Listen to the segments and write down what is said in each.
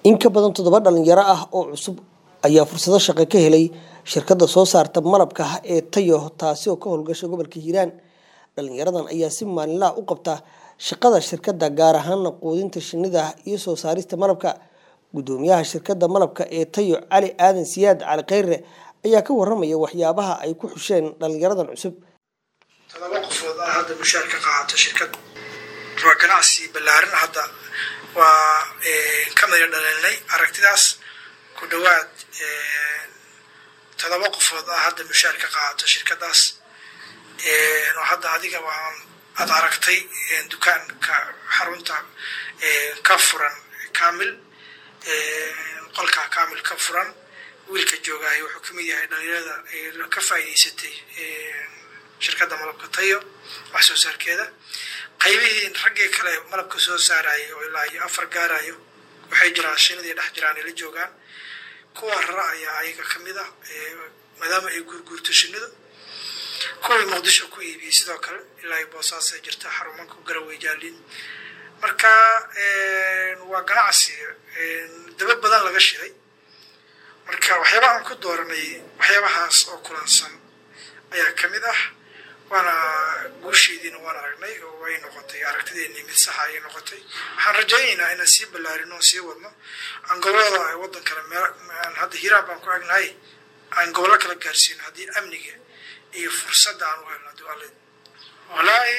in ka badan toddoba dhalinyaro ah oo cusub ayaa fursado shaqo ka helay shirkadda soo saarta malabka ee tayo taasi oo ka howlgasha gobolka hiiraan dhalinyaradan ayaa si maalinlaha u qabta shaqada shirkadda gaar ahaana quudinta shinnida iyo soo saarista malabka gudoomiyaha shirkadda malabka ee tayo cali aadan siyaad cali khayre ayaa ka waramaya waxyaabaha ay ku xusheen dhalinyaradan cusub todoba qofood ah hadda mushaar ka qaadato shirkad waa ganacsi ballaaran hadda waa ka mida dhalinay aragtidaas ku dhowaad todoba qofood ah hadda mushaar ka qaadato shirkadaas oo hadda adiga waan aad aragtay dukaanka xarunta ka furan kamil qolka kamil ka furan wiilka joogahay wuxuu kamid yahay dhalinyarada ka faa'iideysatay shirkadda malabka tayo wax soo saarkeeda qaybihii raggii kale malabka soo saarayo oo ilaa iyo afar gaarayo waxay jiraan shinadii dhex jiraan ay la joogaan kuwa rara ayaa ayaga kamid ah maadaama ay guurguurto shinidu kuwii muqdisho ku iibiyey sidoo kale ilaa iyo boosaasay jirta xarumanka garawey jaalin marka waa ganacsi daba badan laga shiday marka waxyaabaha aan ku dooranay waxyaabahaas oo kulansan ayaa kamid ah waana guusheediina waan aragnay oo way noqotay aragtideennii mid saxa ayay noqotay waxaan rajaynaynaa inaan sii ballaarino oo sii wadno aan gobolada waddan kale meel hadda hiiraan baan ku agnahay aan gobollo kala gaarsiino haddii amniga iyo fursadda aan u helno haddii alle wallaahi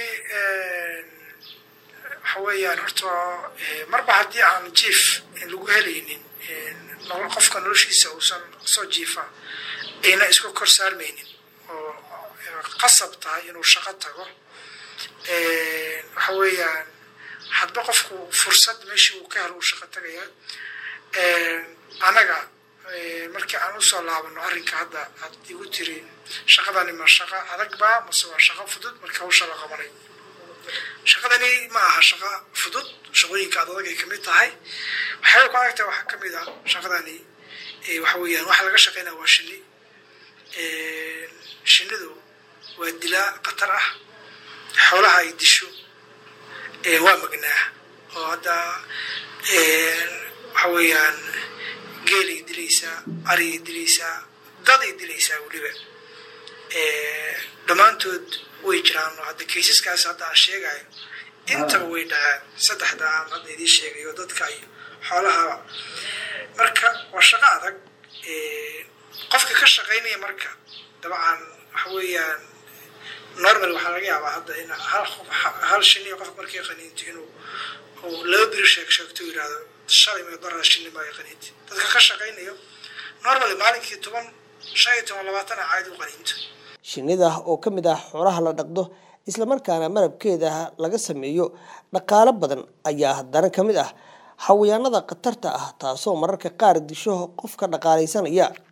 waxa weeyaan horta marba haddii aan jief lagu helaynin qofka noloshiisa uusan soo jiifa ayna isku kor saarmaynin oo qasab tahay inuu shaqo tago waxa weeyaan hadba qofku fursad meeshii uu ka helo uu shaqo tagaya anaga markii aan usoo laabano arrinka hadda aad igu tiri shaqadani ma shaqo adag baa mase waa shaqo fudud marka hawsha la qabanay shaqadani ma aha shaqo fudud shaqooyinka ad adag ay kamid tahay waxyaaba ku adagtahay waxaa kamid ah shaqadani waxa weeyaan waxa laga shaqeynaya waa shini shinidu waa dilaa khatar ah xoolaha ay disho waa magnaa oo hadda waxa weeyaan geelay dilaysaa ariyay dilaysaa daday dilaysaa weliba dhammaantood way jiraan oo hadda kaysaskaas hadda aan sheegayo intaba way dhaceen saddexda aan hadda idiin sheegayo dadka iyo xoolahaba marka waa shaqo adag qofka ka shaqaynaya marka dabcan waxa weeyaan normal waxaa laga yaabaa hadda in hal hal shini qof markay qaniinto inuu uu laba biri sheeg sheegto yidhahdo shalay may daraa shini ma ay qaniinto dadka ka shaqaynayo normal maalinkii toban shan iyo toban labaatan a caadi u qaniinto shinnida oo ka mid ah xoolaha la dhaqdo islamarkaana malabkeeda laga sameeyo dhaqaalo badan ayaa haddana ka mid ah xawayaanada khatarta ah taasoo mararka qaar disho qofka dhaqaalaysanaya